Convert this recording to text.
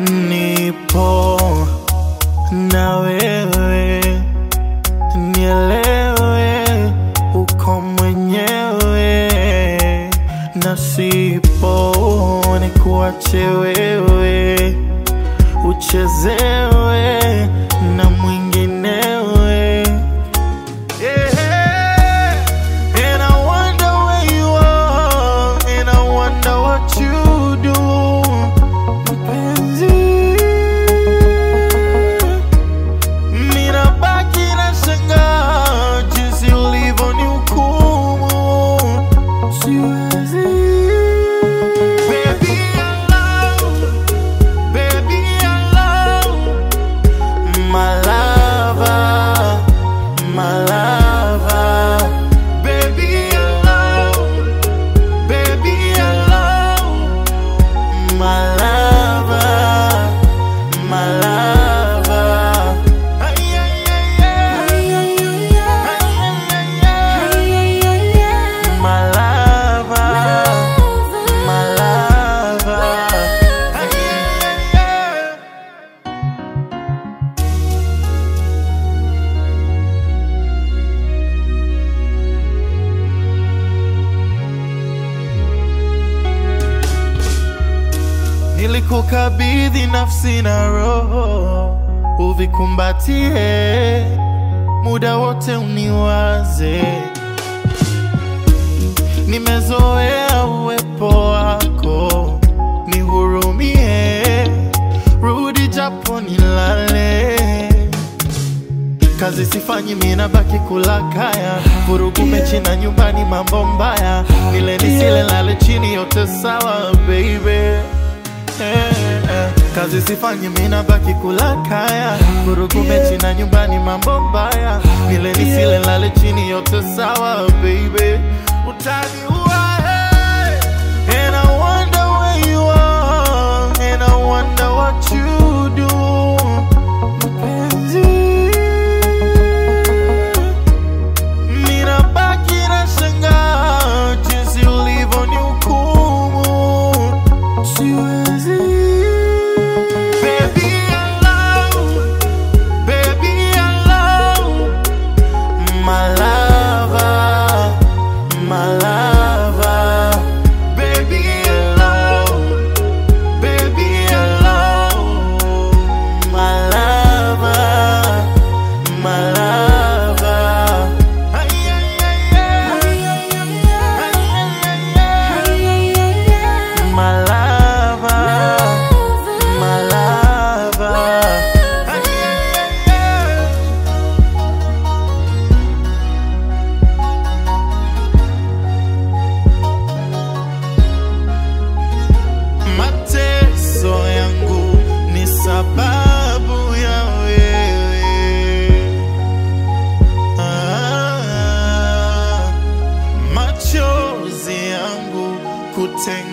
nipo na wewe, nielewe uko mwenyewe, na sipo nikuache wewe uchezewe na mwinginewe. Yeah. And I wonder where you are, and I wonder what you do. Mpenzi, ninabaki na shangaa jinsi ulivyonihukumu. Siwezi. Baby, I love, baby, I love my lover, my lover. Baby, I love, baby, I love my lover, my lover. Ay, ay, ay, ay. Ay, ay, ay, ay. My lover, my lover. Ay, ay, ay, ay. Nilikukabidhi nafsi na roho, uvikumbatie muda wote, uniwaze. Nimezoea uwepo wako, nihurumie, rudi japo nilale. Kazi sifanyi, mina baki kula kaya, vurugu mechi na nyumbani, mambo mbaya, nile nisile, lale chini, yote sawa baby. Eh, eh. Kazi sifanyi mina baki kula kaya, vurugu mechi na nyumbani, mambo mbaya, nile nisile, lale chini, yote sawa baby. Utaniua hey. And I wonder where you are, and I wonder what you do. Mpenzi, ninabaki na shangaa jinsi ulivyonihukumu. Siwezi. Baby, I love, baby, I love my lover, my lover. Baby, I love, baby, I love my lover, my lover. Ay, ay, ay, ay. Ay, ay, ay, ay. My lover, my lover. Ay, ay, ay, ay. Mateso yangu ni sababu ya wewe. Ah, machozi yangu kutenga